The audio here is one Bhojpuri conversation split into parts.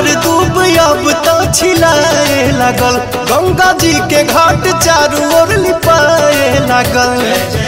हरियर दूब अब तो छिलाए लागल गंगा जी के घाट चारू ओर लिपाए लागल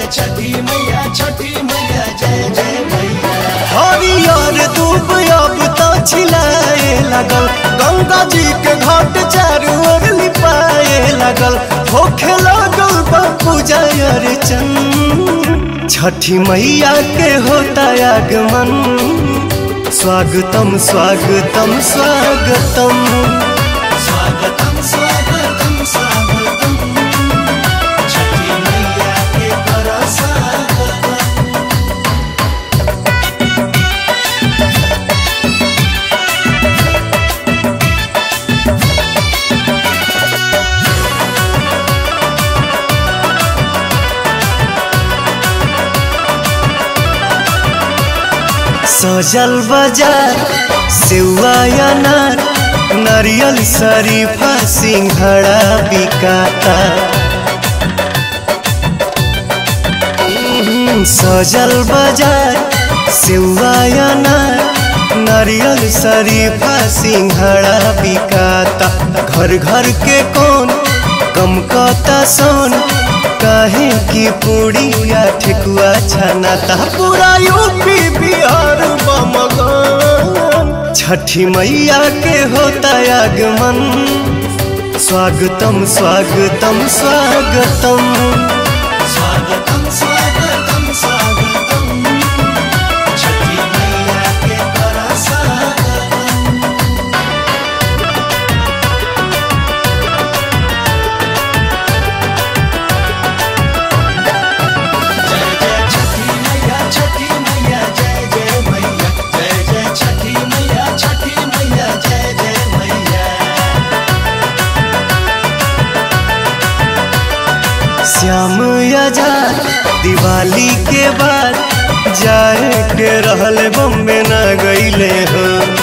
हरियर दूब अब तो छिलाए लागल गंगा जी के घाट चारू ओर लिपाए लागल होखे लागल बा पूजा अर्चन छठी मैया के होता आगमन स्वागतम स्वागतम स्वागतम स्वागतम स्वागतम स्वागतम छठी मैया के कर स्वागतम सजल बाजार सेवा अनार नारियल शरीफा सिंघड़ा बिकाता हम्म, सजल बाजार सेवा अनार नारियल शरीफा सिंघड़ा बिकाता घर घर के कौन कम कता सोन काहे की पूड़िया ठेकुआ छनाता पूरा यूपी बिहार बमगन छठी मैया के होता आगमन स्वागतम स्वागतम स्वागतम स्वागतम स्वागतम स्वागतम छठी मैया के कर स्वागतम जय जय छठी मैया छठी मैया जय जय मैया जय जय छठी मैया छठी मैया जय जय मैया श्याम आजाद दिवाली के बाद जाए के रहल बम्बे न गईले हो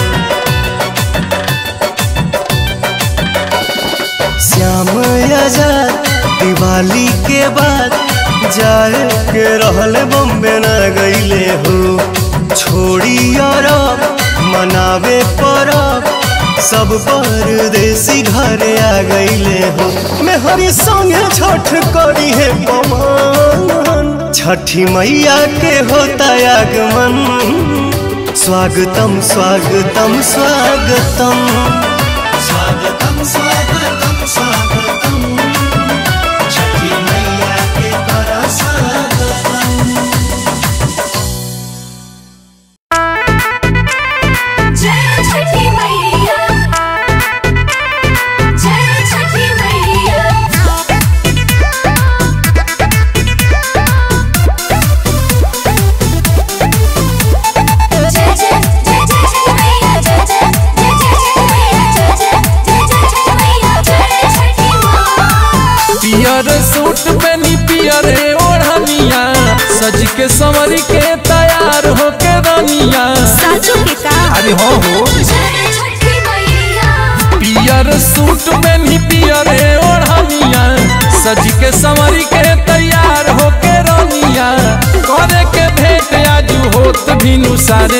श्याम आजाद दिवाली के बाद जाए के रहल बम्बे न गईले हो छोड़ी अरब मनावे परब सब परदेसी घरे आ गईले हो मेहरी संगे छठ करी है पवन छठी मैया के होता आगमन स्वागतम स्वागतम स्वागतम स्वागतम स्वागतम स्वागतम छठी मैया के कर स्वागतम जय छठी मैया जय छठी मैया जय जय जय जय छठी मैया जय जय जय जय छठी मैया जय जय जय जय छठी मैया जय छठी माँ पियर सूट पहनी पियर ओढ़निया सज के संवर के तैयार होके रनिया साजू के का अरे हो हो जय छठी मैया पियर सूट पहनी पियर ओढ़निया सज के संवर के तैयार होके रनिया करे के भेंट आजू होत भिनु सारे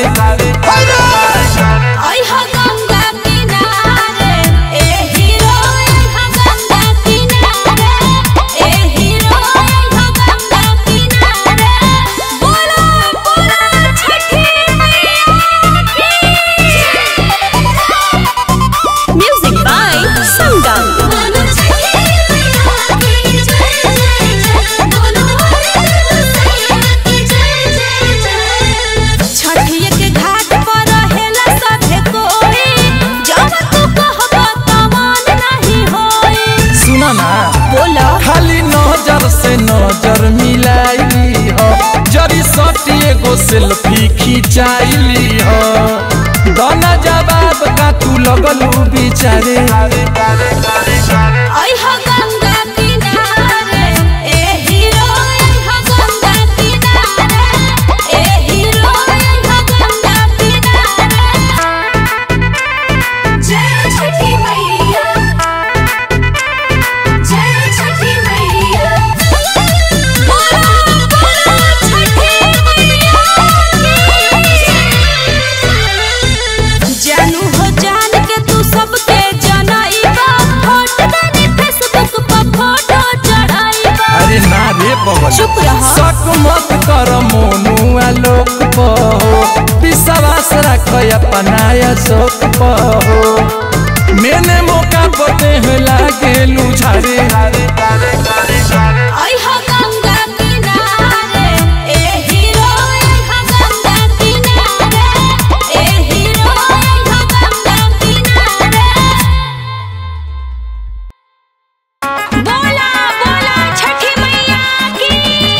आई हा गंगा किनारे ए हीरो आई हा गंगा किनारे ए हीरो आई हा गंगा किनारे बोलो बोलो छठी मैया की म्यूजिक बाय संगम बोलो छठी मैया की जय जय जय बोलो सैया की जय जय जय छठिया के घाट पर रहेला सभे कोई जब तू कहबा तमान नहीं होई सुना ना बोलो खाली नजर से नजर मिलाइली हो जरी सटी एगो सेल्फी खिंचाइली हो दोना जवाब का तू लगलू बिचारे आई हा गंगा किनारे ए हीरो आई हा गंगा किनारे ए हीरो आई हा गंगा किनारे जय छठी मैया जय छठी मैया बोलो बोलो छठी मैया की जानू हो जान के तू रख अपनाया शोक पहो मैंने मौका पते हैं लागे लुझारे आई हो गंगा किनारे ए हीरो आई हो गंगा किनारे ए हीरो आई हो गंगा किनारे बोला बोला छठी मैया की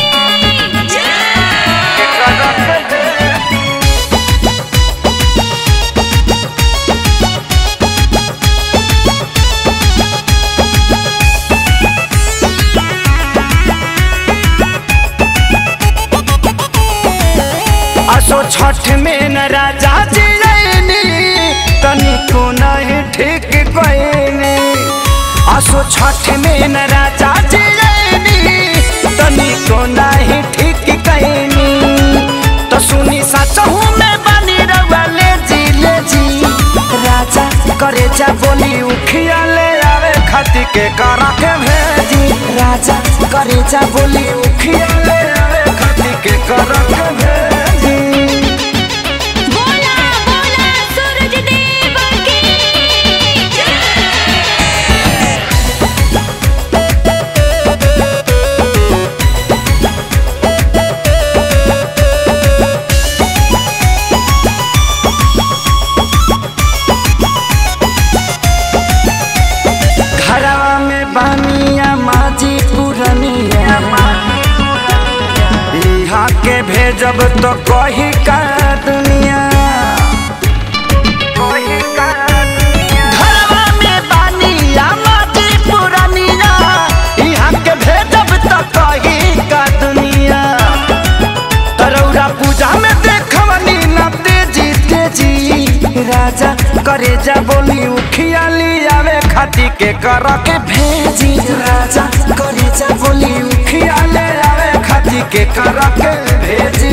असो छठ में न राजा जी रैनी तनिको नहीं ठीक गईनी असो छठ में न राजा जी रैनी तनिको नहीं ठीक गईनी तो सुनी सचहू में बनी रवा ले जी ले जी राजा करे जा बोली उखिया ले आवे खती के करा के भेजी राजा करे जा बोली उखिया ले आवे खती के करा के भेजी बोला बोला सूरज देव की घरवा में बानिया माजी पुरनिया यहाँ के भेजब तो कही का दुनिया घरवा में बानिया माजी पुरनिया यहाँ के भेजब तो कही का दुनिया तरौरा पूजा में देखवनी न तेजी तेजी राजा करे जा बोली उखिया आवे खाती के कर के भेजी राजा करे जा बोली उखिया ले आवे खाती के कर के भेजी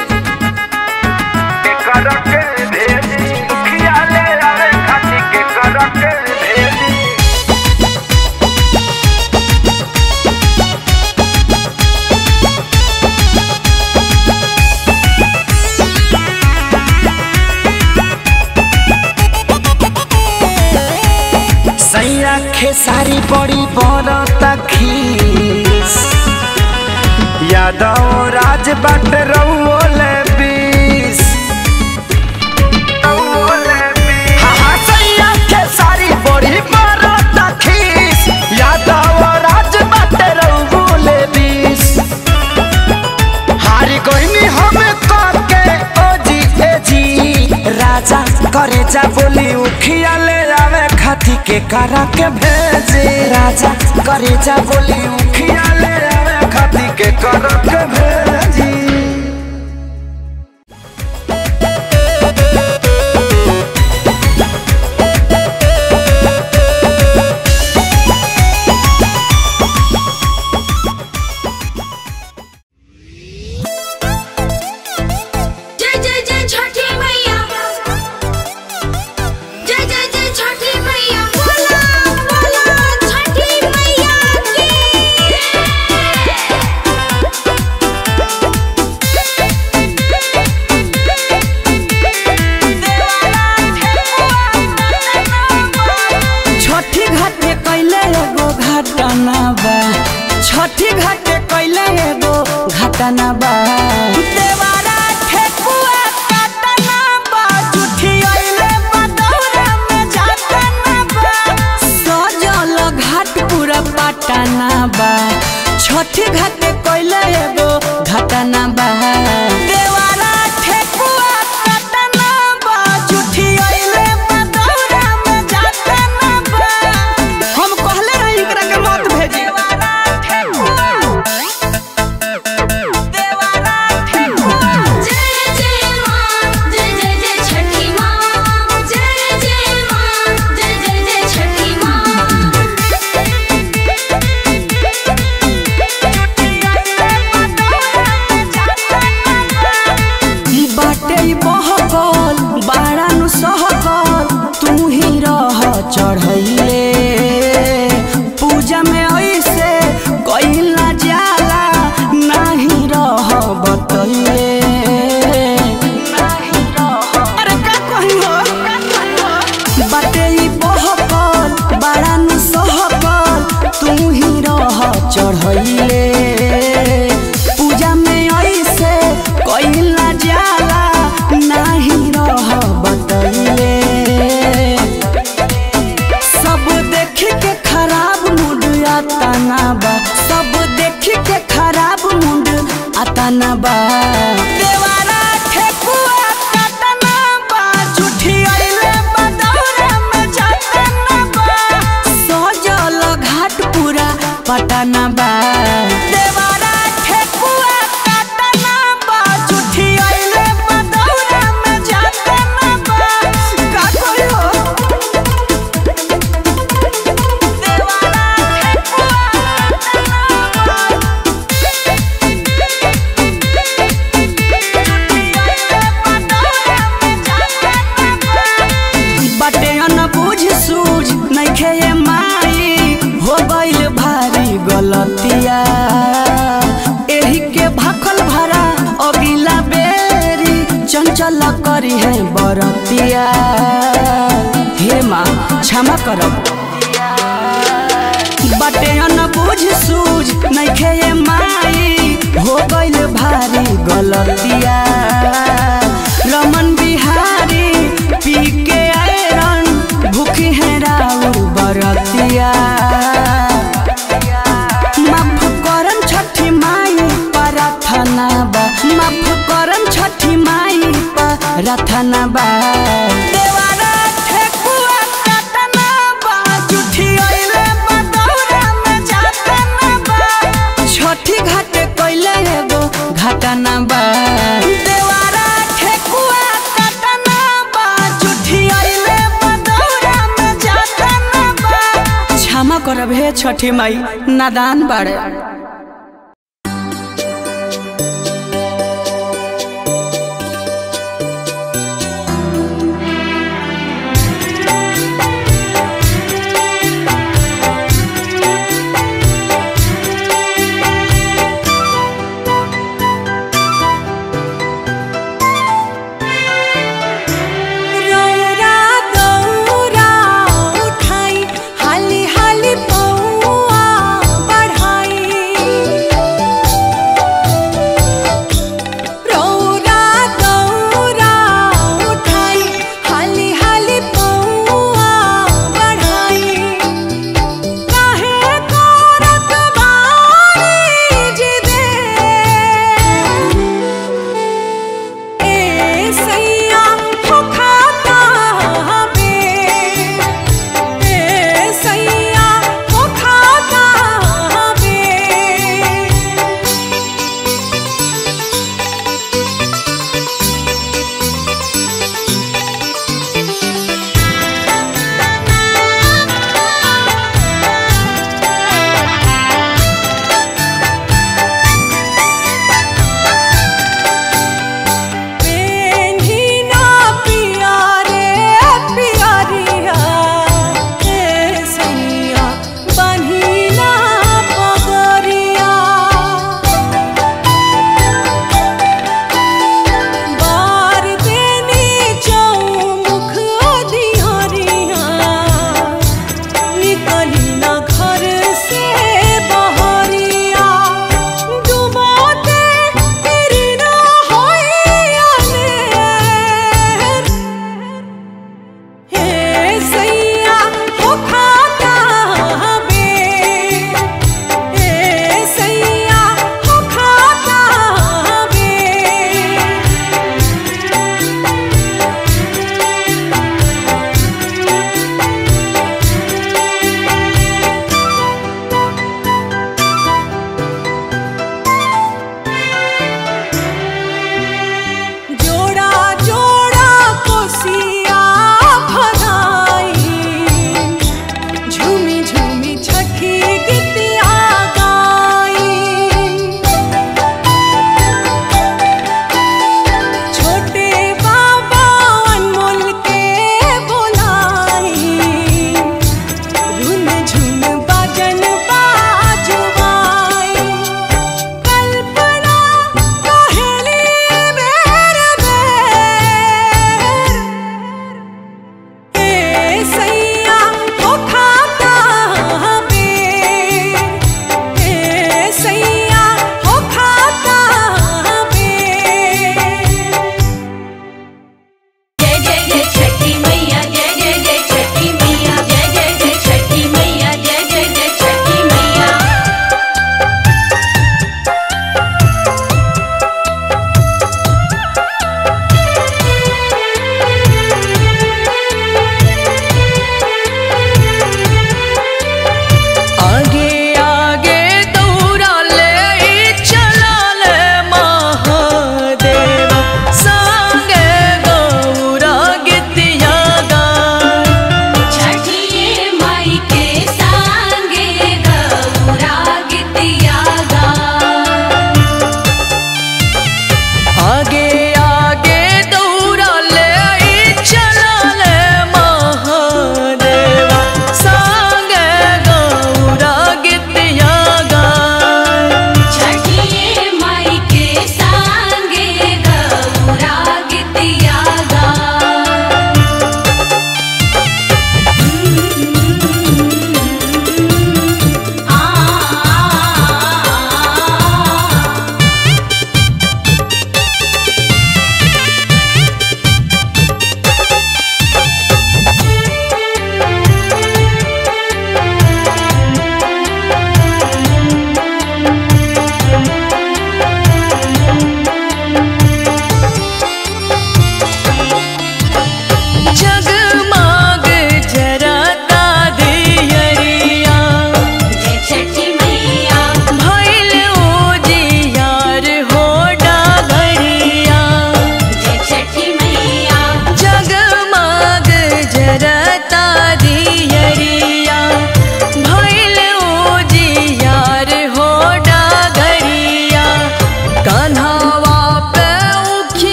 के कर के भेजी उखिया ले आवे खाती के कर के भेजी सैया खेसारी बड़ी बड़ खीस यादव राज बट रउल बीस हाँ, हाँ, सैया खेसारी बड़ी बड़ खीस यादव राज बट रउल बीस हारी कोई हमें करके ओ जी ए जी राजा करे जा बोली उखिया ले आवे खाती के करा के भेजे राजा करे जा बोली उखिया ले आवे खाती के करा के भेजी जय जय जय छठी मैया जय जय जय छठी मैया बोला बोला छठी मैया की छठी घाटे कैले एगो घटना बा छठी घाटे कैले एगो घटना बा देवारा ठेकुआ काटना बा जुठी अइले बदौरा में जातना बा सजल घाट पूरा पटना बा छठी घाटे कैले एगो घटना बा देवारा ठेकुआ काटना बा जुठी अइले बदौरा में जातना बा हम कहले रही एकरा के मत भेजी जय जय मां जय जय जय छठी मां जय जय मां जय जय जय छठी मां न करी है बरतिया हे माँ क्षमा करब बटे न बुझ सूझ नइखे ये माई हो गइल भारी गलतिया रमन बिहारी पी के आयरन भूखी है राउर बरतिया माफ करम छठी माई प्रार्थना बा माफ करम छठी माई प्रार्थना बा देवारा ठेकुआ काटना बा जुठी ओइले बदौरा में जातना बा छठी घाटे कइले एगो घाटना बा देवारा ठेकुआ काटना बा जुठी ओइले बदौरा में जातना बा क्षमा करब हे छठी माई नादान बाड़े रौरा दौरा उठाई हाली हाली पौआ बढ़ाई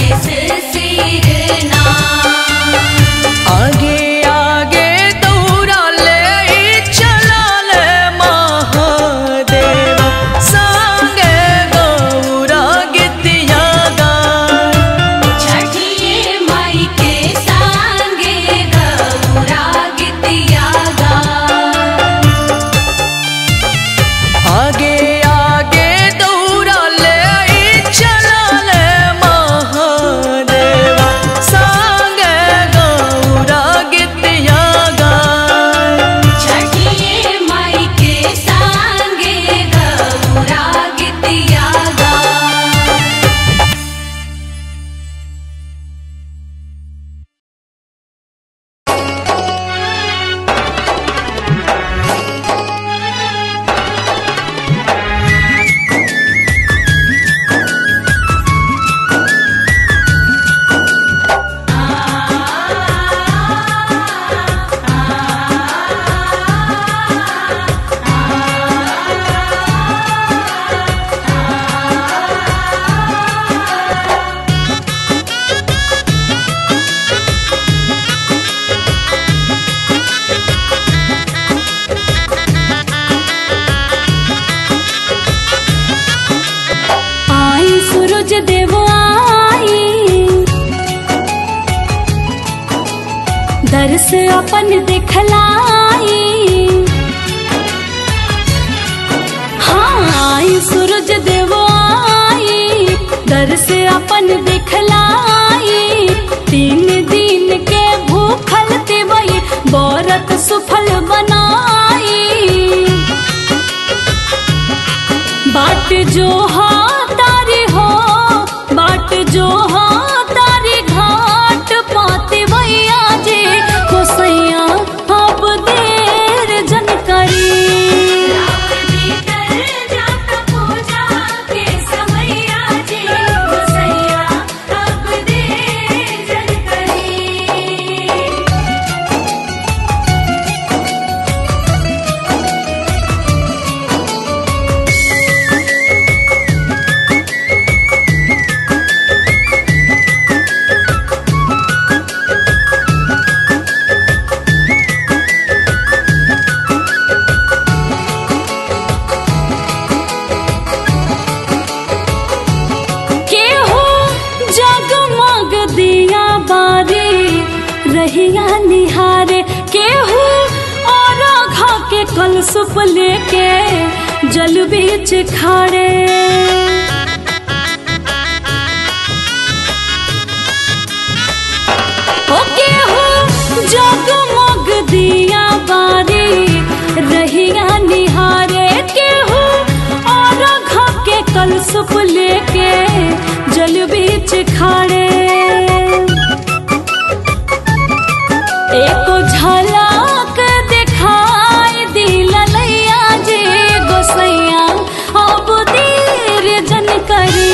शिष सिरना आगे आगे दौड़ले चलल महादेव संगे गौरा गीतिया गाय छठिए माई के संगे गौरा गीतिया गा आगे आगे दौड़ले चलल महादेव संगे गौरा गीतिया गाय छठिए माई के संगे गौरा गीतिया गा आई सूरज देव आई दर्श अपन दिखलाई हाँ आई सूरज देव आई दर्श अपन दिखलाई तीन दिन के भूखल तिवई बरत सुफल बनाई बाट जो हाँ तारी हो बाट जो हाँ तारी घाट पाते भैया जे कोसैया अब देर जन करी केहू जगमग दिया बारे रहिया निहारे केहू और घा के कल सुप लेके जल बीच खड़े ओ केहू जगमग दिया बारे रहिया निहारे केहू और घा के कल सुप लेके जल बीच खड़े एको झलक दिखाई दिलैया जे गोसैया अब देर जन करी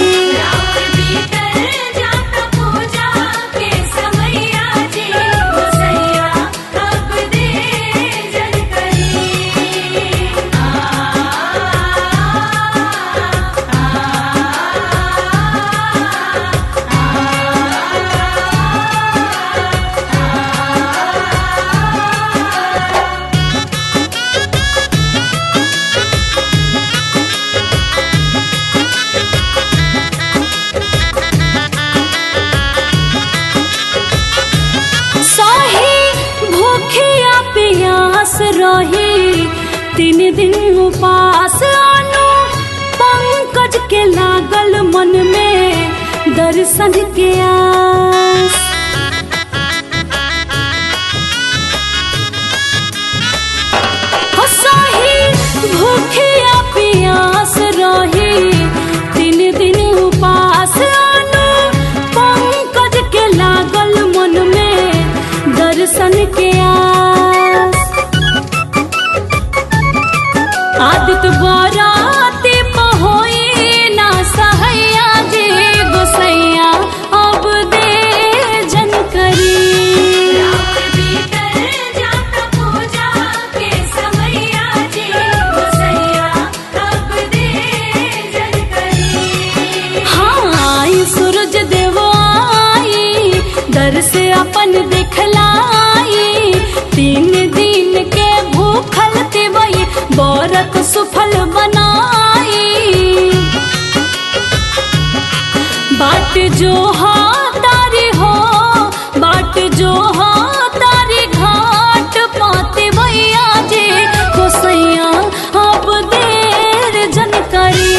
सही भूखिया पियास रही तीन दिन उपास आनो पंकज के लागल मन में दर्शन के आस हो सही भूखिया पियास रही तीन दिन उपास आनो पंकज के लागल मन में दर्शन के आस आदित बराती पहोई ना सहैया जे गोसैया अब दे जन करी जाता पूजा के समैया जी गोसैया से अपन दिखलाई तीन दिन के भूखल तिवई बरत सुफल बनाई बाट जो हाँ तारी हो बाट जो हाँ तारी घाट पाते भैया जे गोसैया अब देर जन करी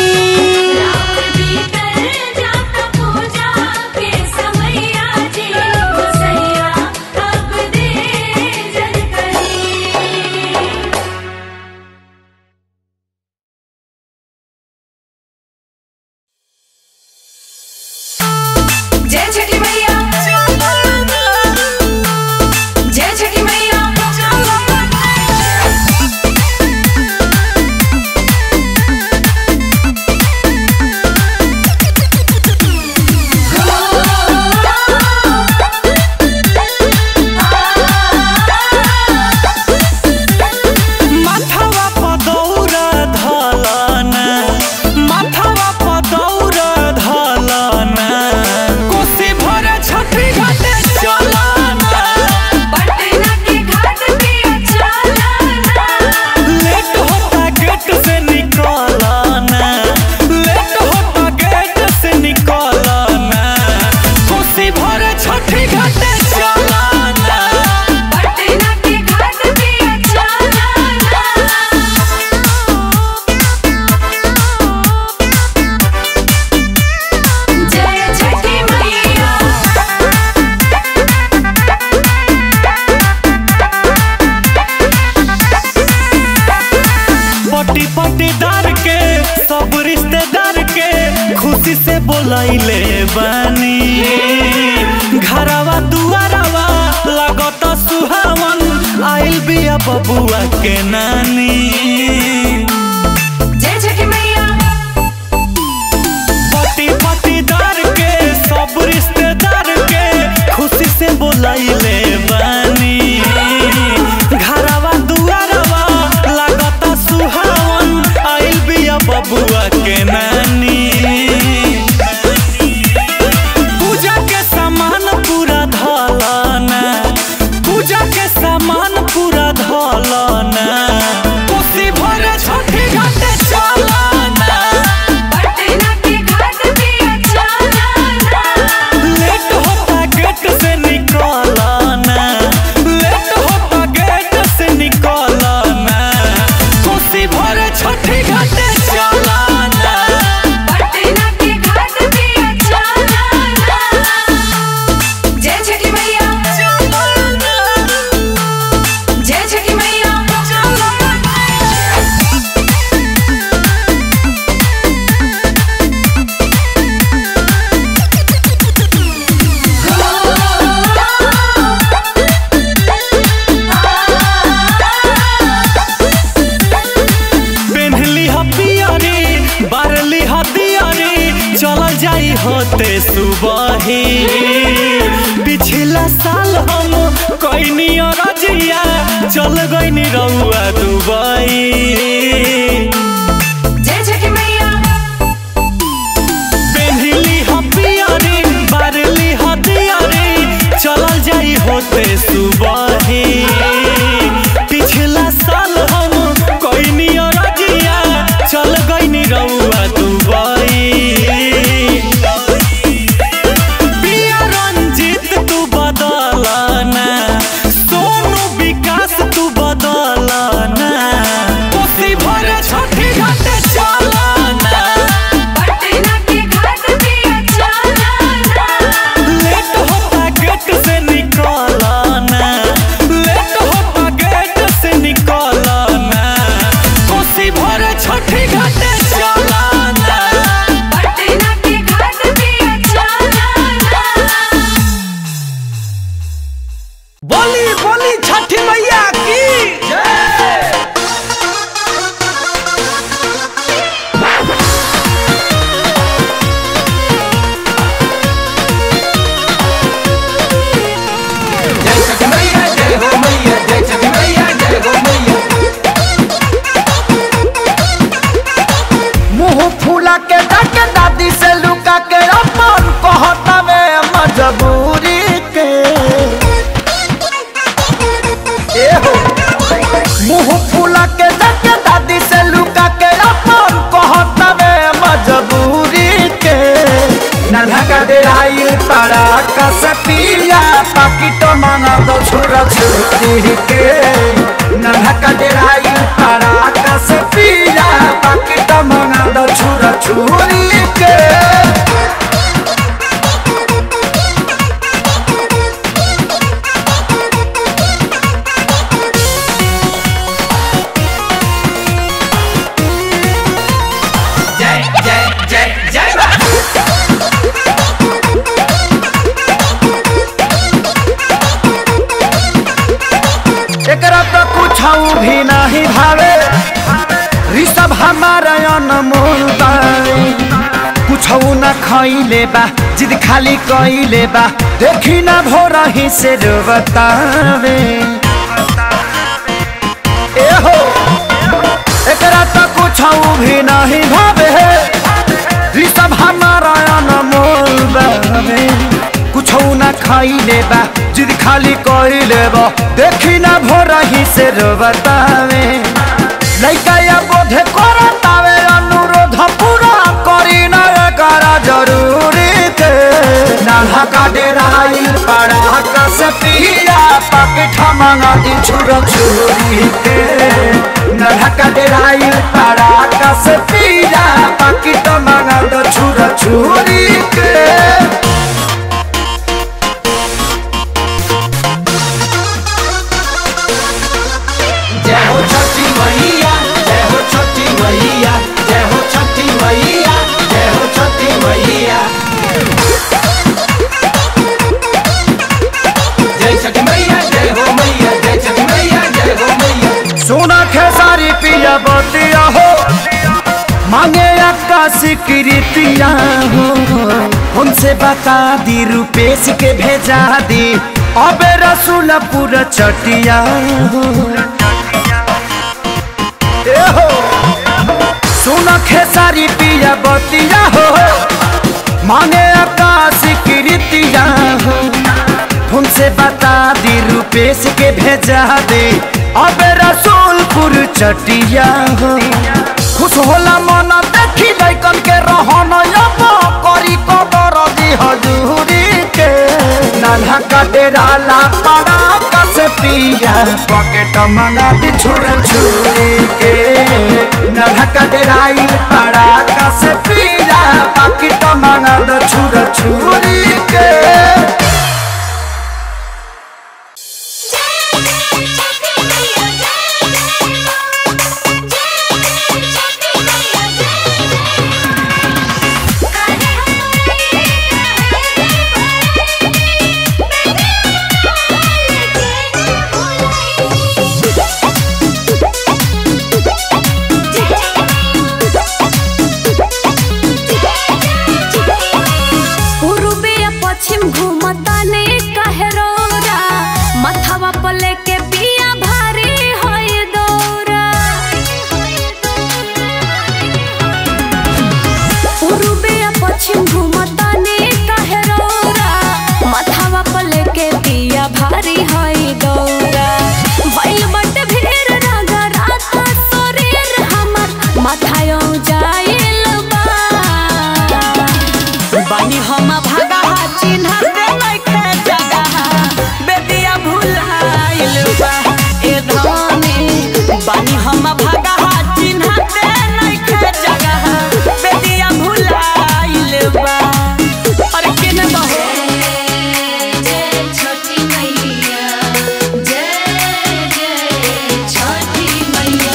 जय छठी मैया जय छठी मैया माथावा पदौरा धलना माथावा पदौरा धलना कोसी भरे छठी घाटे चलना पटना के घाट पे चलना लेट होता गेट से निकलना लेट होता गेट से निकलना कोसी भरे छठी घाटे चलना पटना के घाट पे चलना जय छठी मैया पट्टी पट्टीदार के सब रिश्तेदार के खुशी से बोलैले बानी घरवा दुआरवा लगत सुहावन आइल बिया बबुआ के नानी जय छठी मैया पट्टी पट्टीदार के सब रिश्तेदार के खुशी से बोलैले बानी घरवा दुआरवा लागत सुहावन आइल बिया बबुआ के नानी पूजा के सामान पूरा धलना पूजा के सामान पूरा धलना कोसी भरे छठी घाटे चलना पटना के घाट पे चलना लेट होता गेट से निकलना लेट होता गेट से निकलना कोसी भरे छठी घाटे चलना पटना के घाट पे चलना जय छठी मैया जय छठी मैया पेन्हली ह पियरी बारली ह दियरी चलल जाई होते सुबही पिछला साल हम कैनी रजिया चल गईनी रउआ दुबई जय छठी मैया पेन्हली ह पियरी बारली ह दियरी चलल जाई होते सुबही पिछला साल हम कैनी रजिया चल गईनी रउआ दुबई पिया रंजीत तू बदलना सोनू विकास तू बदलना कोसी भरे पड़ाका से पिया पाकिट मांगा दो छुरा छुरी के नन्हा डेराई पड़ाका से पिया पाकिट मांगा दो छुरा छुरी के जय जय जय जय बा एकरा तो कुछ भी नहीं भावे ऋषभ हमारा अनमोल बाई कुछ न खैले बा जिद खाली कैले बा देखी ना भोरा ही से बतावे ए हो एकरा तो कुछ भी नहीं भावे ऋषभ हमारा अनमोल बावे कुछ न खैले बा जिद खाली कैले बा देखी ना भोरा ही से बतावे लइका या बोधे करतावे अनुरोध पूरा करी ना करा जरूरी के नाहा का डेराई पड़ा से पिया पाकिट मंगा दी छुरा छुरी के नाहा का डेराई पड़ा से पिया पाकिट मंगा दो छुरा छुरी के जय हो छठी मैया जय हो छठी मैया जय हो छठी मैया जय हो छठी मैया जय छठी मैया जय हो मैया जय छठी मैया जय हो मैया सोना खेसारी पिया बतिया हो मांगे आकाश कृतिया हो हमसे बता दी रुपेश के भेजा दी अबे रसूलपुर चटिया हो ए हो सोना खेसारी पिया बतिया हो मांगे आकाश कृतिया हो तुमसे बता दी रुपेश के भेजा दे अब रसूलपुर चटिया हो खुश होला मन देखी लैकन के रहन अब करी कबर दी हजूरी के नन्हा का डेरा ला पड़ा कस पिया पॉकेट मंगा दी छुर छुरी के नन्हा का डेराई पड़ा कस पिया पॉकेट मंगा दी छुर छुरी के पूर्वे या पश्चिम घूमता ने काहे रोरा मथवा पर लेके पिया भारी होय दौरा पूर्वे या पश्चिम घूमता ने काहे रोरा मथवा पर लेके पिया भारी होय दौरा भइल बटे भीड़ रागा रात शरीर हमर माथायो जाइल बा बानी हम भागा चिन्ह दे लइके जगह बेदिया भुलाइल बा ए धनी बानी हम भागा चिन्ह दे लइके जगह बेदिया भुलाइल बा अरे केने बहो छोटी मैया जय जय छोटी मैया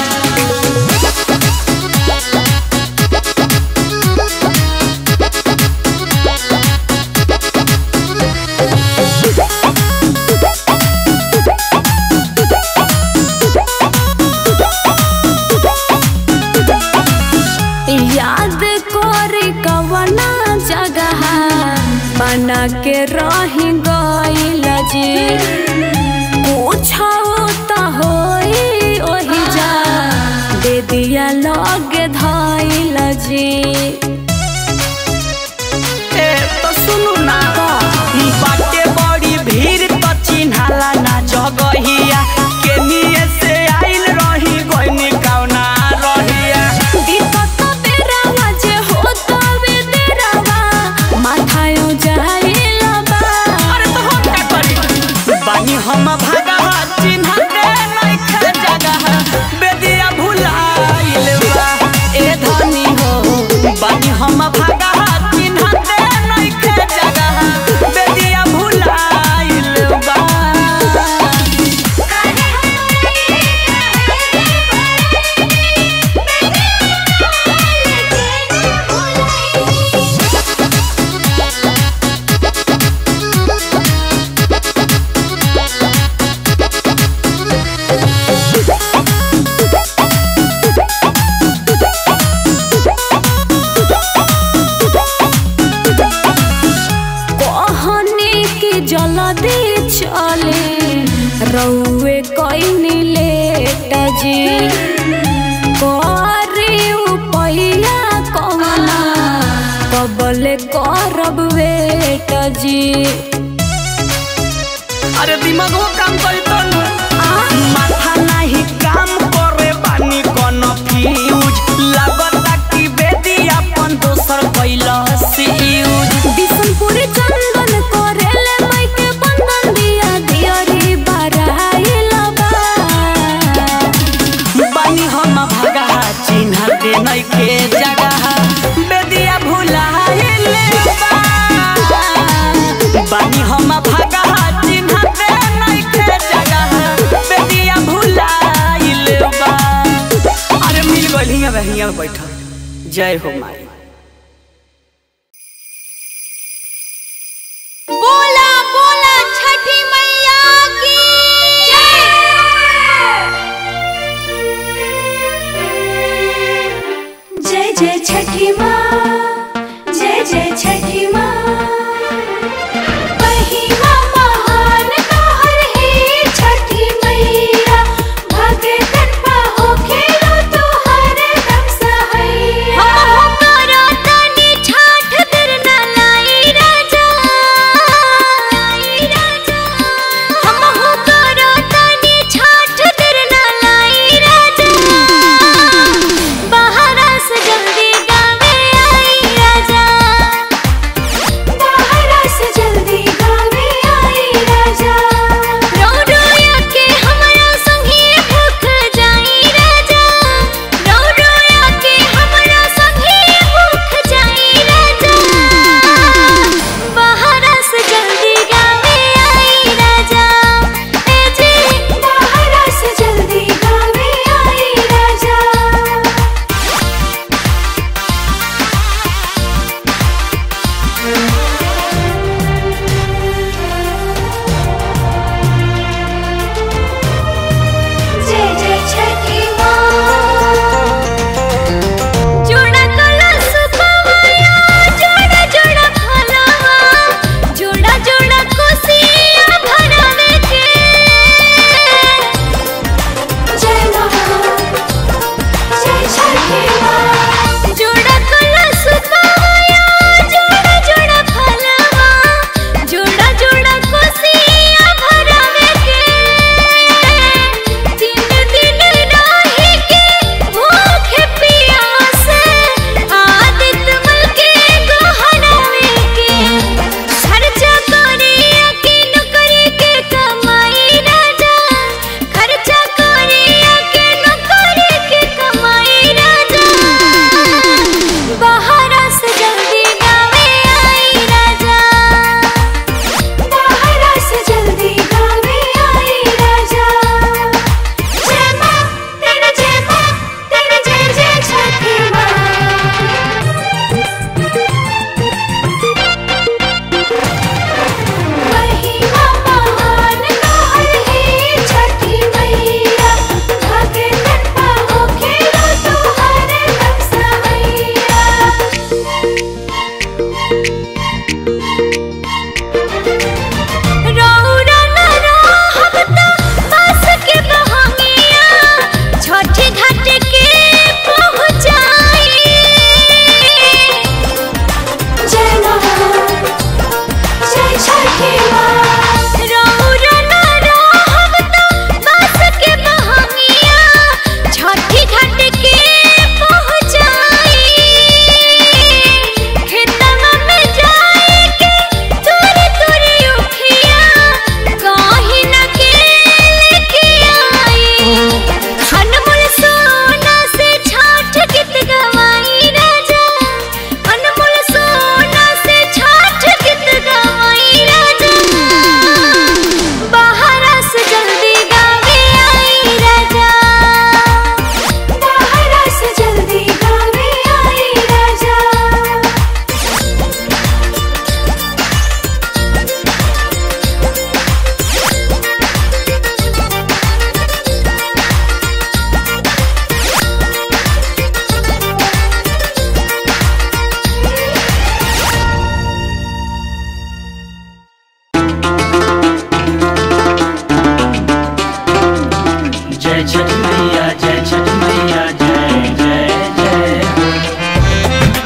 याद कोरी कवना जगह बना के रही गइल जी पूछो त होई ओही जा दे दिया लगे धइल जी ए तो सुनु ना बाटे बड़ी भीड़ तो चिन्हाला ना जगहिया केनिए से आइल रही गइनी कौना रहिया दिक्कत बेरावा जे होत बे देरावा माथायो जाइल बा जल्दी चले रउए कइनी लेट जी करे उपैया कवना कबले करब वेट जी अरे दिमागो काम करी तो माथा नहीं काम करे बानी कोनो फ्यूज लागता कि बेदी अपन दोसर कैला से यूज बिशनपुर चंदन करेले माइके बंधन दिया दियरी बराइल बा बानी हम भगा चिन्ह दे नइखे जगह बेदिया भुलाइले बा बानी हम भगा चिन्ह दे नइखे जगह बेदिया भुलाइले बा अरे मिल गइल हियां बे हियां बैठल जय हो माई बोला बोला छठी मैया की जय जय छठी माँ जय जय छठी माँ महिमा महान तोहर हे छठी मैया भगतन पाहो खेलो तोहर दम सहैया हम करो तनी छठ देर ना लाई राजा लाई राजा हम हो करो तनी छठ देर ना लाई राजा बाहर से जल्दी गावे छठ मैया जय छठ मैया जय जय जय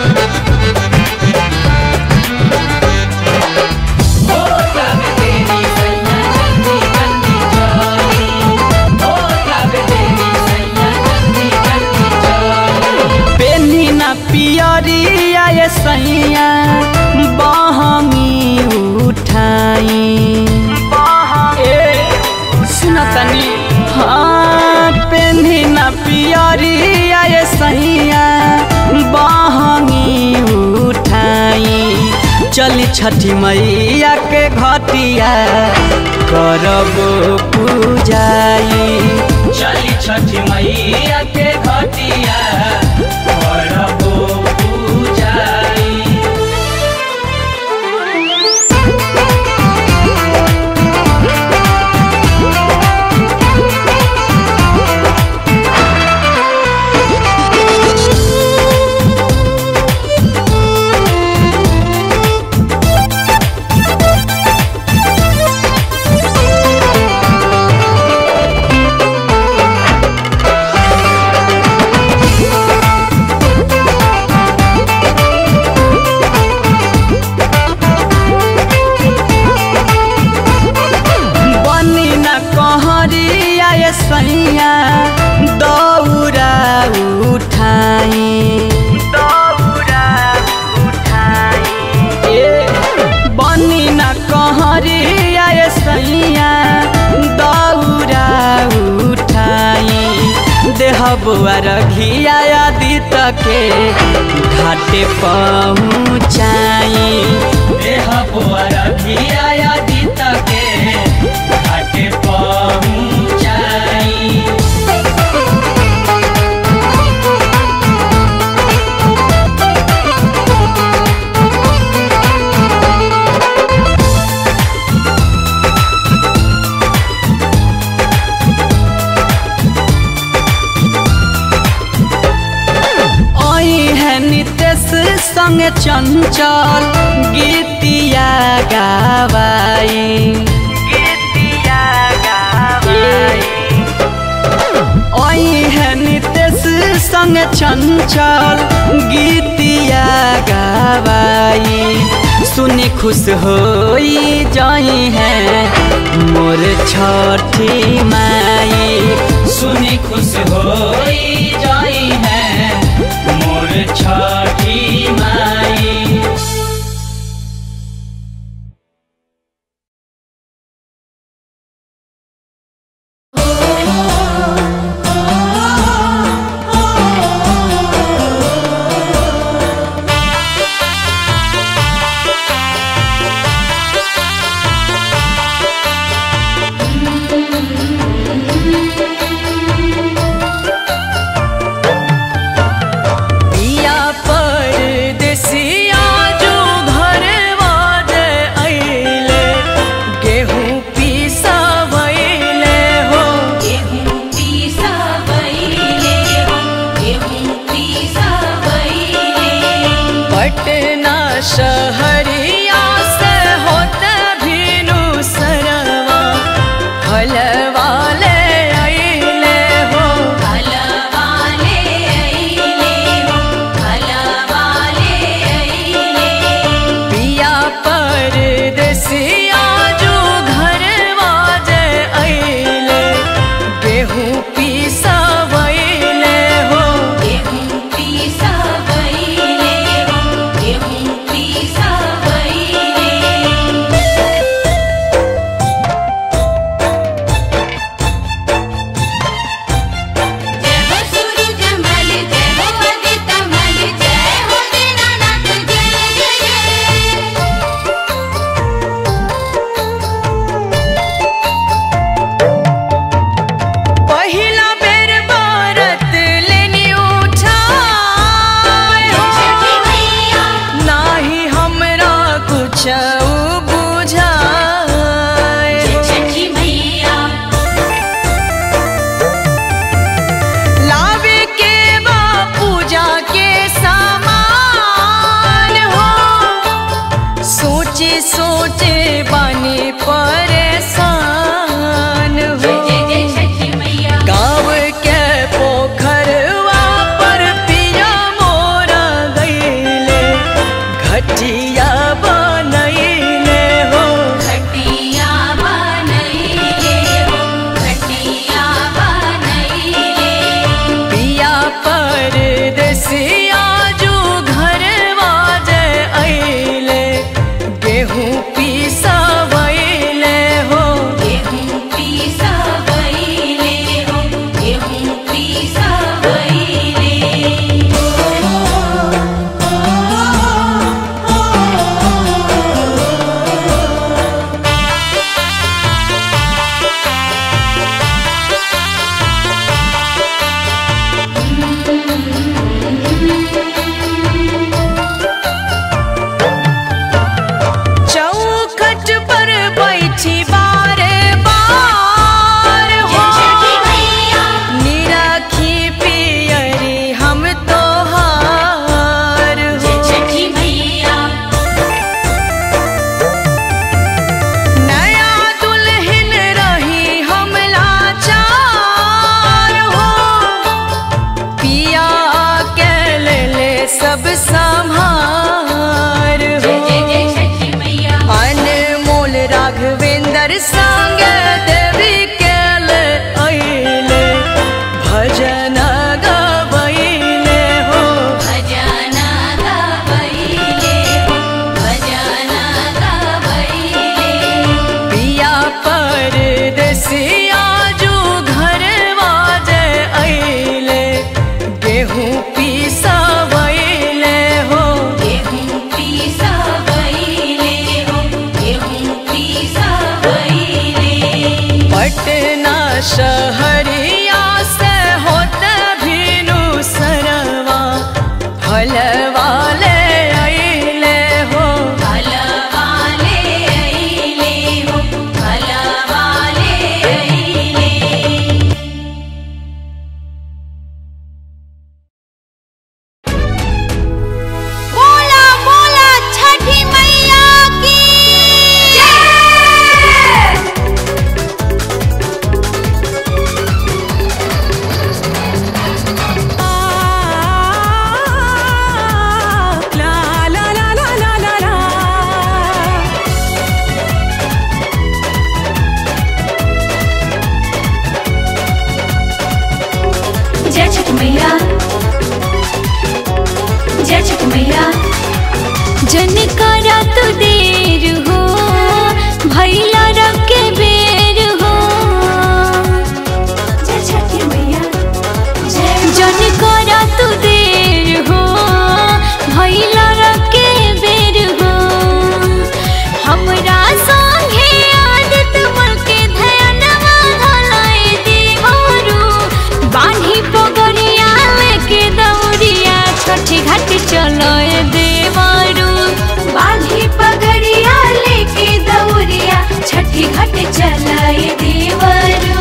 पेनी ना पियरिया ये सैया बहमी उठाई ए सुना तनी हाँ पेनी ना पियरिया ये सैया बहमी उठाई चली छठी मैया के घटिया करब पूजाई चली छठी मैया के घटिया करब पूजाई बनी न कहरिया ये सैया दौरा उठाई दौरा उठाई ए बनी न कहरिया ये सैया दौरा उठाई देह बुआर घिया आदित के घाटे पहुँचाई देह बुआर घिया आदित के घाटे पहुँचाई ओई है नितेश संगे चंचल गीतिया गावाई गीतिया गावाई ओई है नितेश संगे चंचल गीतिया गावाई सुनी खुश होई जाई है मोर छठी माई सुनी खुश होई जाई है मोर छठी माई पिया पटना शहरिया से होते भीनु सरवा हलवाले अइले हो हलवाले अइले हो हलवाले अइले बोला बोला छठी मैया की जय जय छठ मैया जय छठ मैया जन करा तू देर हो भैला रब के बेर हो जय छठी मैया जय जन करा तू देर हो भैला रब के बेर हो हमरा संगे आदत मन के ध्यानवा धलाए देवरू बान्ही पगड़िया लेके दौड़िया छठी घाट चलोए देवरू बान्ही पगड़िया लेके दौड़िया छठी घाट चलाए देवरू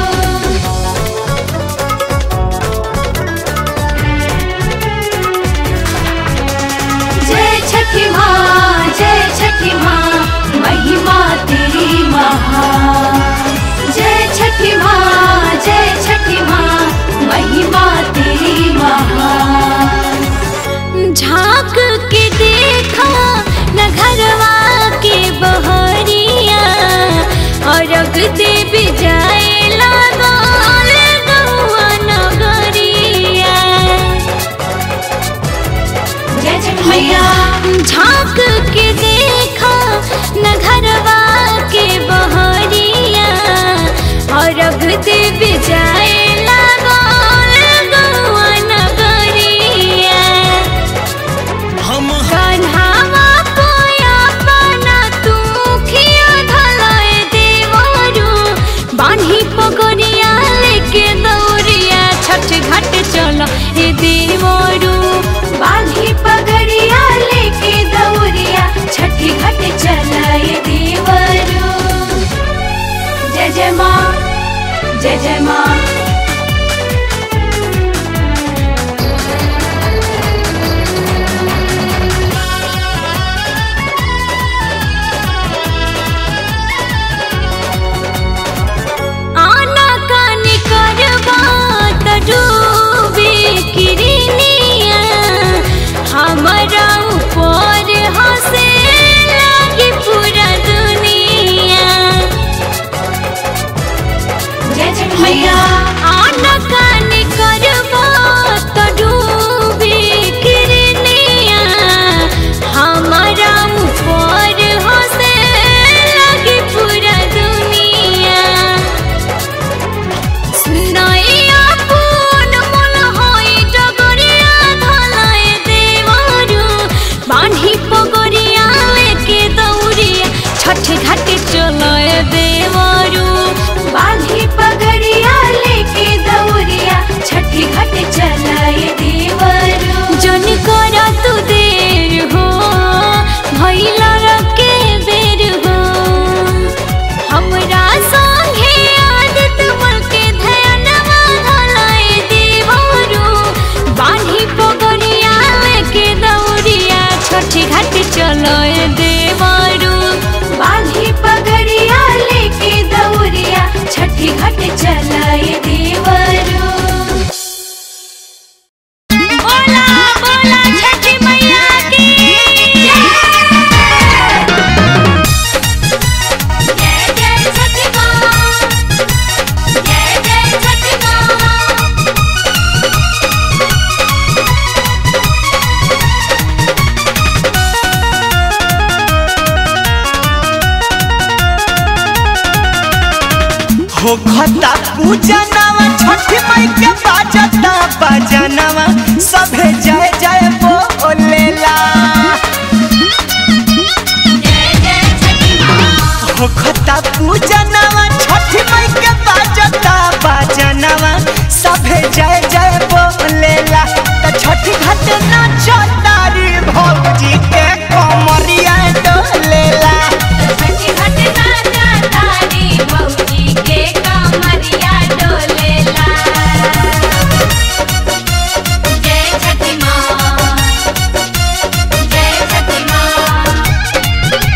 जय छठी माँ जय छठी माँ महिमा तेरी महान जय छठी माँ जय छठी माँ महिमा तेरी महान झांक के देखा न घरवा के बहरिया और अग देव जाए लागल गौआ नगरिया मैया झांक के देखा न घरवा के बहरिया और अब देव जाए लागल गौआ नगरिया हम कन्हावा कोया बना तू खिया धलाए देवरू बान्ही पगड़िया लेके दौड़िया छठ घाट चलो ए देवरू बान्ही पगड़िया लेके दौड़िया छठ घाट चला ए देवरू जय जय माँ जय जय माँ आना कानी करवा त डूबे किरनिया हमरा ऊपर हंसे लागी पूरा दुनिया मैया आना कानी करवा त डूबे किरनिया हमरा ऊपर हंसे लागी पूरा दुनिया सुनाइया पून मन होई डगरिया धलाए देवरू बान्ही पगड़िया लेके दौड़िया छठ घाट चलाए देवरू बान्ही पगड़िया लेके दौड़िया छठ घाट चलाए देवरू जन करा तू देर हो भैला रखे बेर हो हमरा संगे आदत मन के ध्यानवा धलाए देवरू बान्ही पगड़िया लेके दौड़िया छठी घाट चलोए देवरू बान्ही पगड़िया लेके दौड़िया छठी घाट चलाए देवरू बोला बोला छठी मैया की जय जय जय छठी माँ जय जय छठी माँ हो खता पूजनवा छठ माई के बाजता बजनवा सभे जय जय बोलेला जय जय छठी माँ होखता पूजनवा छठी माई के बाजता बाजनवा सभे जय जय बोलेला त छठी घाट नाचतारी भौजी के कमरिया डोलेला छठी घाट नाचा तारी बहूजी के कमरिया डोलेला जय छठी माँ जय छठी माँ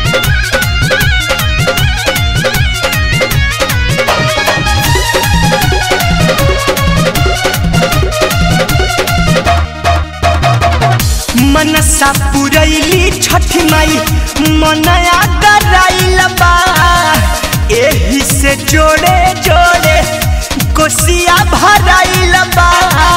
मनसा पुरैली छठी माई मनया कराइल बा एही से जोड़े जोड़े कोसिया भराइल बा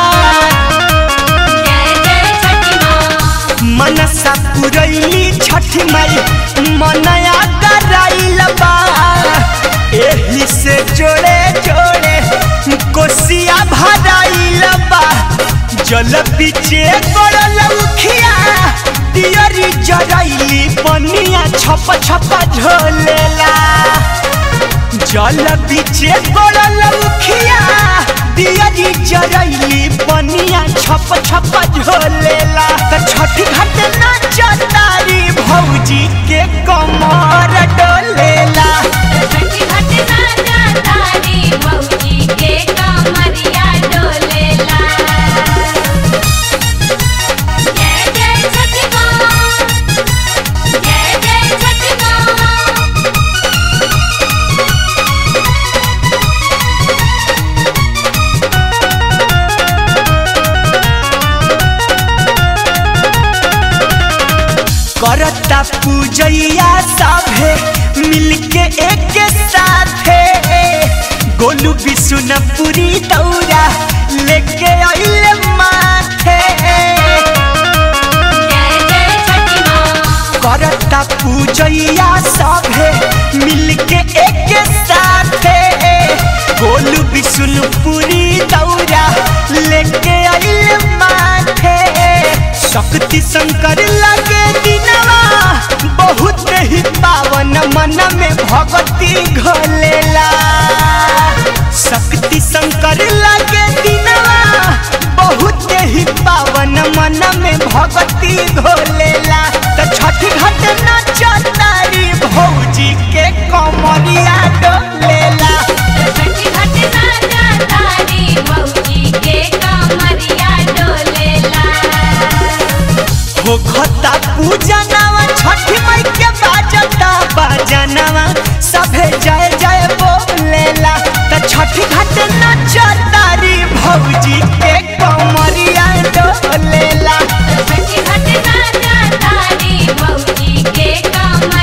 जय जय छठी माँ मनसा पुरैली छठी माई मनया कराइल बा एही से जोड़े जोड़े कोसिया भराइल बा जल पीछे गड़ल उखिया दियरी जरैली पनिया छप छप झोलेला जल पीछे गड़ल उखिया दियरी जरैली पनिया छप छप झोलेला त छठी घाट नाचतारी भौजी के कमर डोलेला छठी घाट नाचा तारी बहूजी के कमरिया डोलेला जय जय छठी माँ जय जय छठी माँ करता पूजैया सभे मिलके एक साथे गोलू बिशुनपुरी दौरा लेके अइले माथे जय जय छठी माँ करता पूजैया सभे मिलके एक साथे गोलू बिशुनपुरी दौरा लेके अइले माथे शक्ति शंकर लगे दिनवा बहुत ही पावन मन में भगती घोलेला शक्ति शंकर लगे दिनवा बहुत ही पावन मन में भगती घोलेला त छठी घाट नाचतारी भौजी के कमरिया डोलेला छठी घाट नाचा तारी बहूजी के कमरिया डोलेला हो खता पूजनवा छठी माई के बाजता बाजनवा सभे जय जय बोलेला त छठी घाट नाचतारी भौजी के कमरिया डोलेला छठी घाट नाचा तारी बहूजी के कमरिया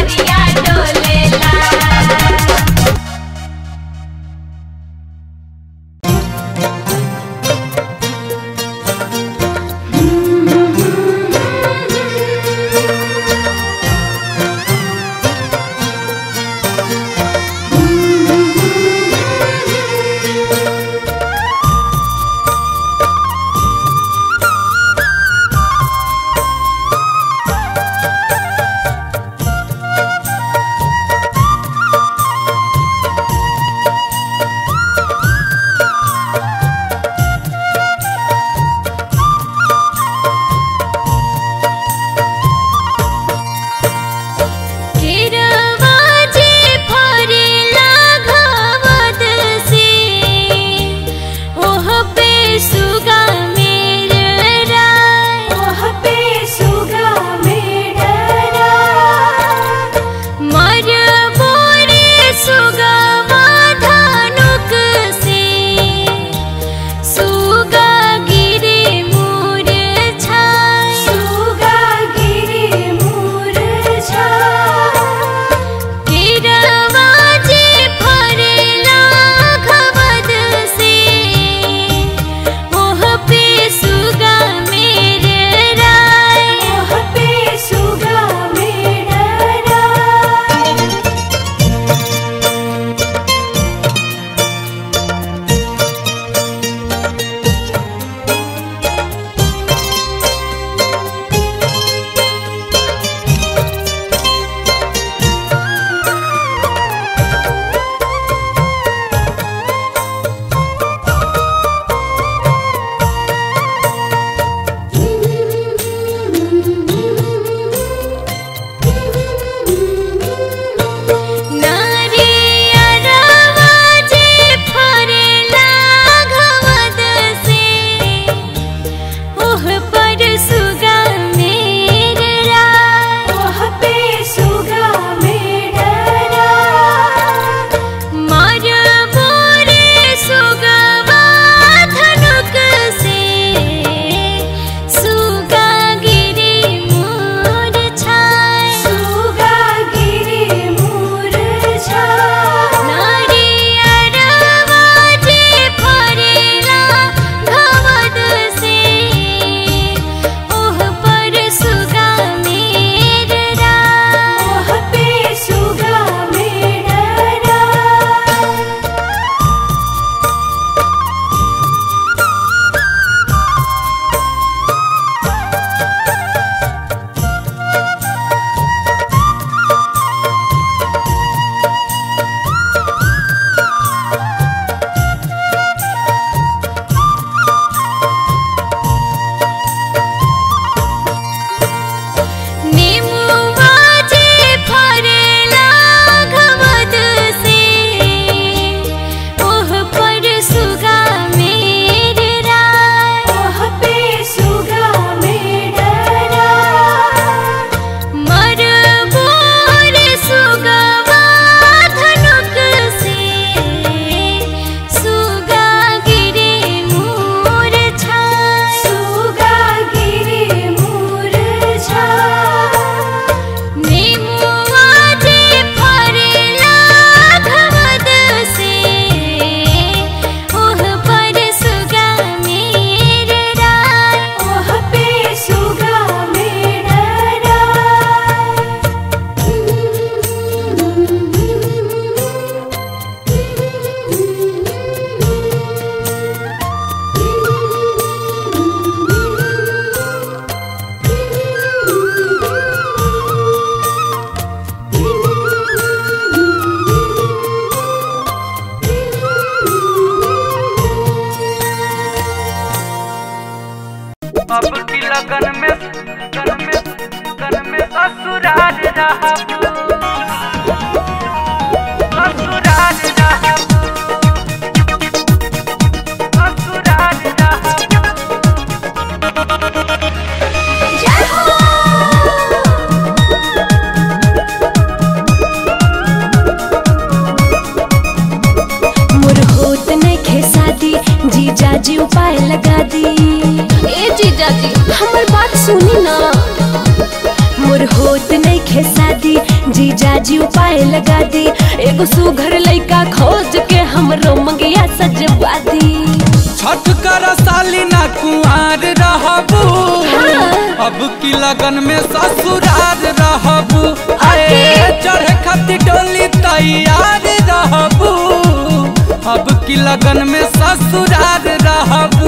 मोर होत नइखे शादी जीजा जी उपाय लगा दी ए जीजा जी हमर बात सुनी ना मोर होत नइखे शादी जीजा जी उपाय लगा दी एगो सुघर लइका खोज के हमरो मंगिया सजवा दी छठ कर साली ना कुआर रहबू अब की लगन में ससुरार रहबू आए चढ़े खातिर डोली तैयार रहबू अब की लगन में ससुरार रहबू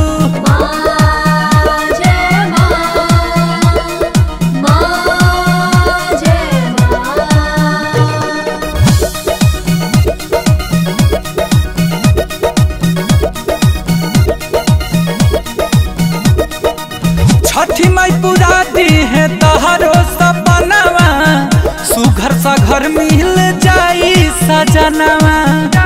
छठी माई पूरा दी है तहरो सपनावा सुघर सा घर मिल जाई सजनवा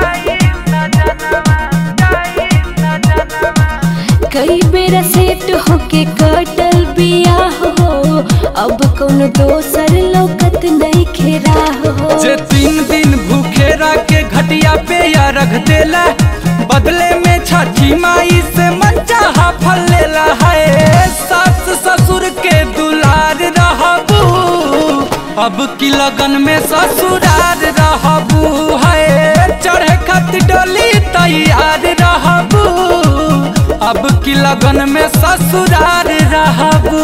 कई बेरा सेट होके कटल बिया हो अब कौन दोसर लौकत नहीं खेरा हो जे तीन दिन भूखे के घटिया पे या रख देला बदले में छठी माई से मंचा फल लेला है सास ससुर के दुलार रहबू अब की लगन में ससुरार रहबू है चढ़े खातिर डोली तैयार रहबू अब की लगन में ससुरार रहबू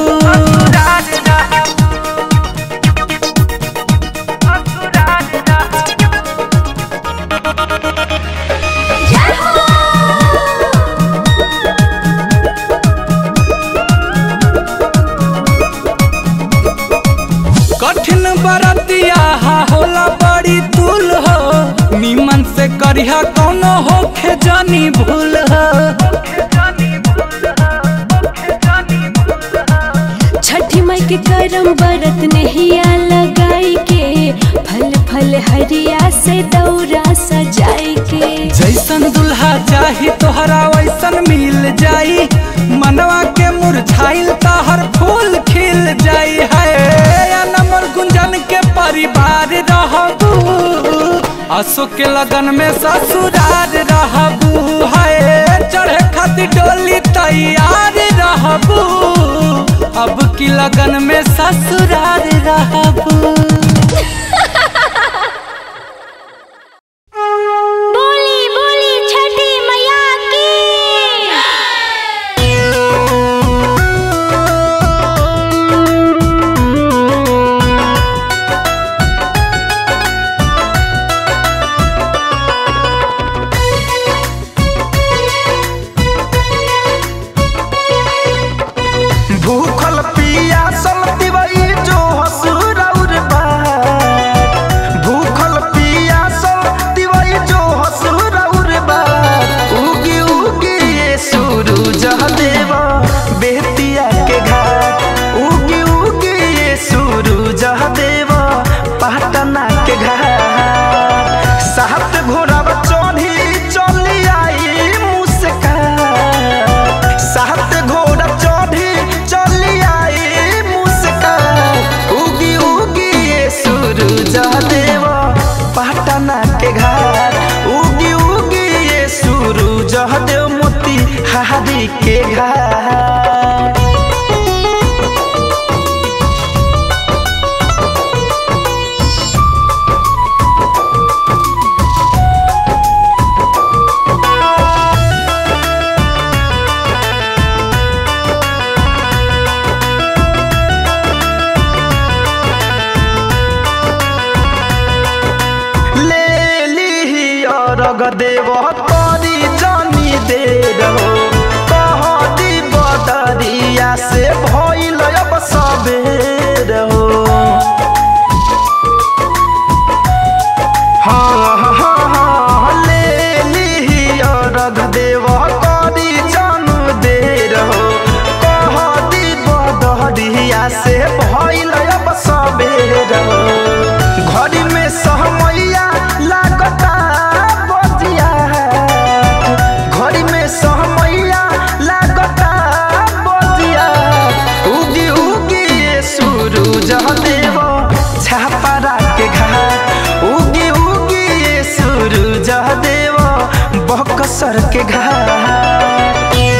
कठिन बरतिया हा होला बड़ी तुल हो निमन से करिहा कौनो होखे जानी भूल हो छठी माई के करम बरत नहिया लगाई के फल फल हरिया से दौरा सजाई के जैसन दुल्हा चाही तोहरा वैसन मिल जाई मनवा के मुरझाइल तहर फूल खिल जाई है नमर गुंजन के परिवार रहबू अशोक के लगन में ससुरार रहबू है चढ़े खातिर डोली तैयार रहबू अब की लगन में ससुरार रहबू बोली बोली छठी मैया की भूखल पियासल दिवई जो हसुरौर बार भूखल पियासल दिवई जो हसुरौर बार उगी उगी ये सूरज देवा बेतिया के घाट उगी उगी ये सूरज देवा पटना के घाट सात घोड़ा चढ़ी चली आई मुस्कान सात घोड़ा चढ़ी चली आई मुस्कान उगी उगी ये सूरज देवा पटना के घाट उगी उगी ये सूरज देव मोती हारी के घाट ले ली अरग देव तोरी जानी दे रहो कह दी बदरिया से भइल अब सबेर हो हाँ हाँ हाँ ले ली अरग देव तोरी जानू दे रहो कह दी बदरिया से भइल अब सबेर हो के घाट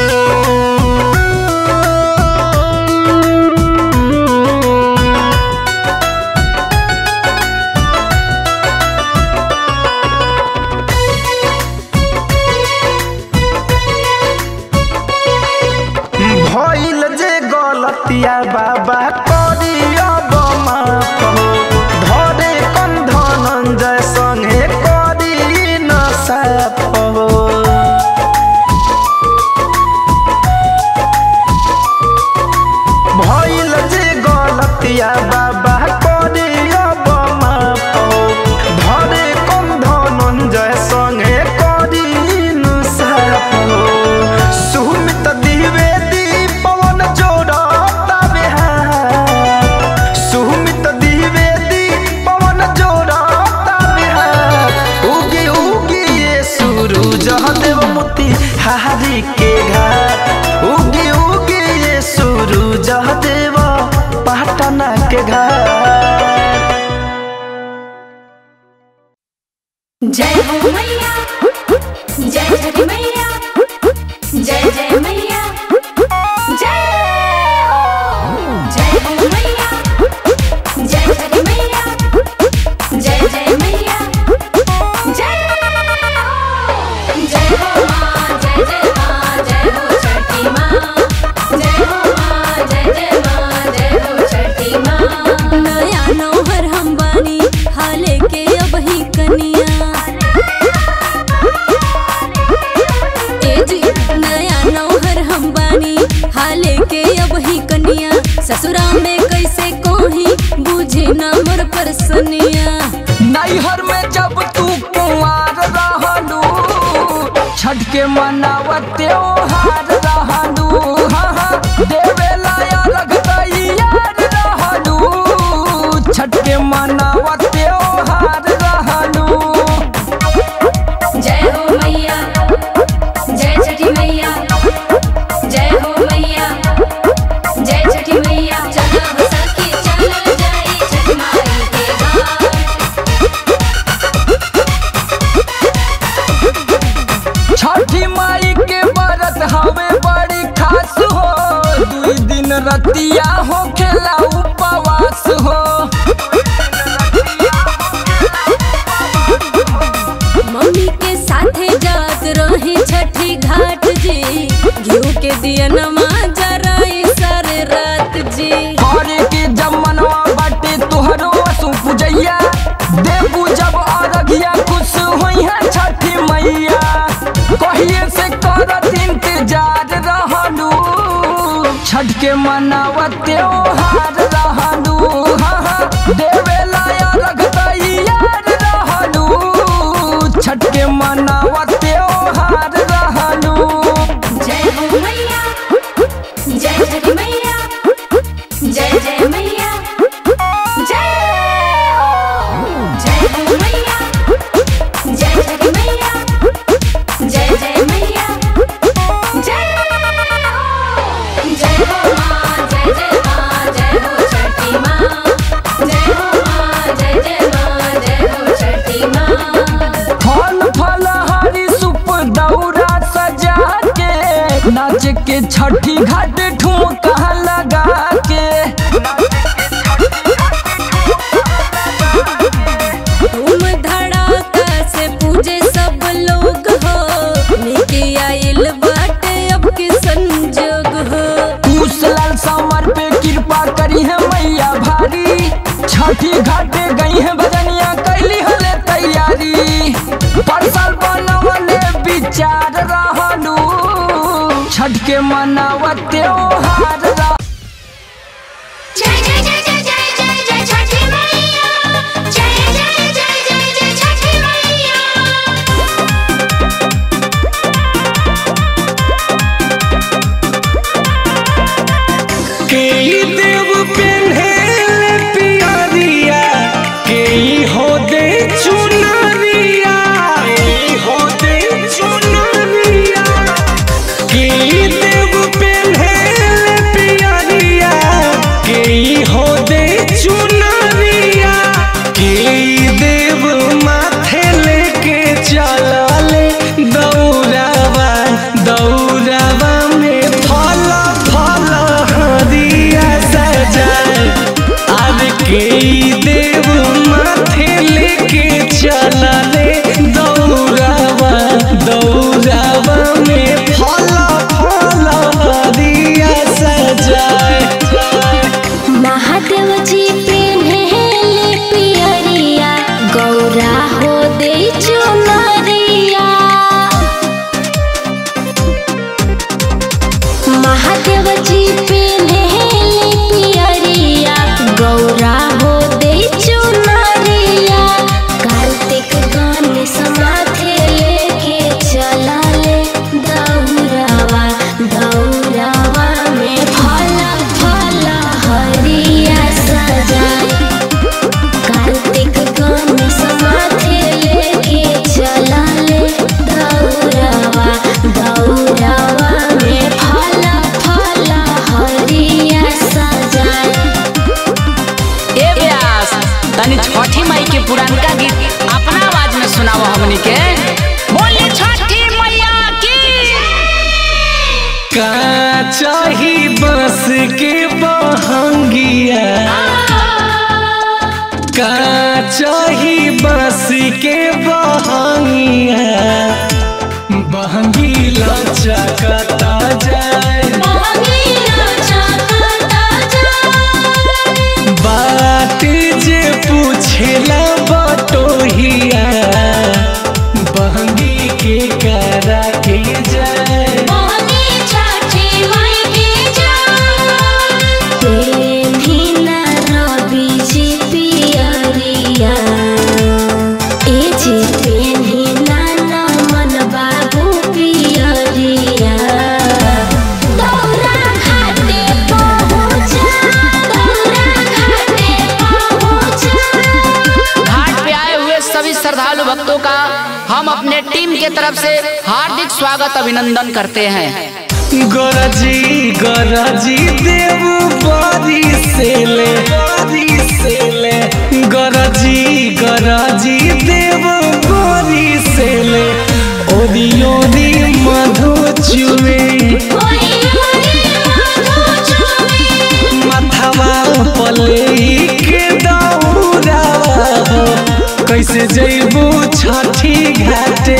भइल जे गलतिया बाबा करिया माफ हो धरे कन धनंजय संगे करी न साफ हो भइल जे गलतिया बाबा करिया माफ हो धरे कन धनंजय संगे करी न साफ हो सुमित द्विवेदी पवन जोड़ता बिहार सुमित द्विवेदी पवन जोड़ता बिहार उगी उगी ये सूरज देव मोती हारी के घाट उगी उगी ये सूरज देव पटना के घाट जय हो मैया जय जय मैया जय जय मैया जय हो जय हो मैया जय जय मैया जय जय मैया जय हो जय हो माँ जय जय माँ जय हो छठी माँ जय हो माँ जय जय माँ जय हो छठी माँ नया नौहर हम बानी हाले के अब ही कनिया ए जी नया नौहर हम बानी हाले के अब ही कनिया ससुरा में कैसे कोही बुझे ना मोर परसनिया नैहर में जब तू कुंवार रहलू छठ के मनावत त्योहार रहलू हाँ हाँ देवेला रख यार रहलू छठ के मनावत त्योहार रहलू जय हो मैया जय छठी मैया जय हो मैया जय छठी मैया चलो हो सखी चलो जाई छठ माई के घाट छठी माई के व्रत हवे बड़ी खास हो दुई दिन रतिया हो खेला उपवास हो मम्मी के साथे जात रही छठी घाट जी घिउ के दिया नमा जराई सारे रात जी हरे के जमनवा बाटे तोहरो असु पूजैया देबू जब अरघिया खुश होई है छठी मैया कहिए से करत इंतजार रहलू छठ के मनावत त्योहार रहलू हाँ हाँ देवेला रख यार रहलू छठ के मनावत त्योहार रहलू जय हो मैया जय छठी मैया जय जय मैया जय हो जय हो मैया जय छठी मैया जय जय मैया जय हो जय हो माँ जय जय माँ जय हो छठी माँ जय हो माँ जय जय माँ जय हो छठी माँ फल फल हरी सुप दौरा सजा के नाच के छठी घाट ठुमका लगा के धूम धड़ाका से पूजे सब लोग हो लेके आइल बाटे अब के संजोग हो कुशलाल समर पे कृपा करी है मैया भारी छठी घाटे गई है भजनिया कैली हले तैयारी परसल बनवले विचार रहलू छठ के मनावत त्योहार रह जय जय जय जय जय जय जय छठी मैया जय जय जय जय जय छठी मैया के देव पेन्हेले पियरिया के हो दे चुनरिया के हो दे चुनरिया के देव पेन्हेले के बोली छठी मैया की का चाही बस के बहंगिया का चाही बस के बहंगिया बहंगी लचकता जाए बात जे पूछेला बटोहिया बहंगी के करा के जाए पेन्हिना रवि जी पियरिया ए जे पेन्हिना नमन बाबू पियरिया दौरा घाटे पहुँचा दौरा घाटे पहुँचा घाट पे आए हुए सभी श्रद्धालु भक्तों का हम अपने टीम के तरफ से हार्दिक स्वागत अभिनंदन करते हैं गरजी गरजी देव बारी से ले बारी से ले गरजी गरजी देव बारी से ले ओदी ओदी मधु चुए माथावा पले के दौरा हो कैसे जैबू छठी घाटे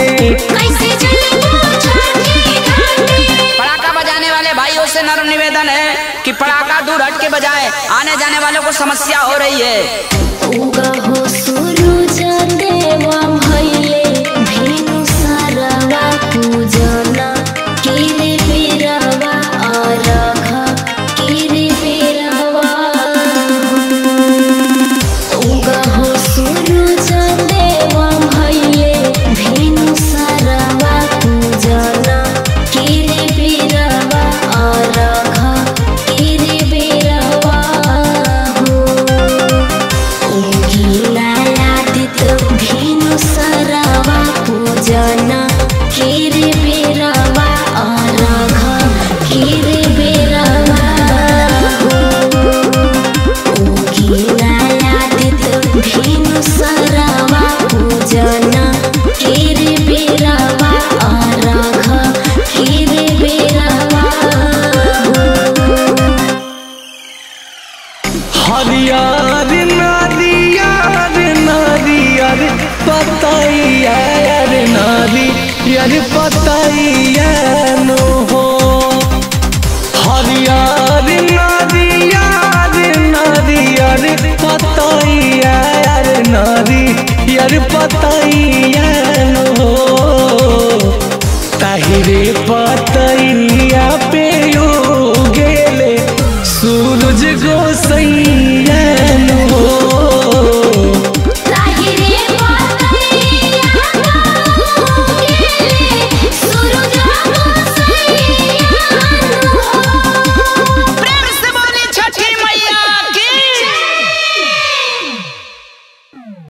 पड़ाका बजाने वाले भाइयों से नर्म निवेदन है कि पड़ाका दूर हट के बजाएं आने जाने वालों को समस्या हो रही है उगहो सूरज देवा भइले भेनु सरवा पूजना किरे बिरवा अरघ किरे बिरवा उगहो सूरज देवा भइले भेनु सरवा पूजना किरे बिरवा अरघ किरे बिरवा हो गिलादित भेनु सरवा पूजना किरे बेरवा अरघ किरे बेरवा हो गिलादित भेनु सरवा पूजना किरे बेरवा अरघ किरे बेरवा हो हरियर नारियर नारियर पतैया यार नारियर पतैया नो हो हरियर नारियर नारियर पतैया यार नारियर पतैया नो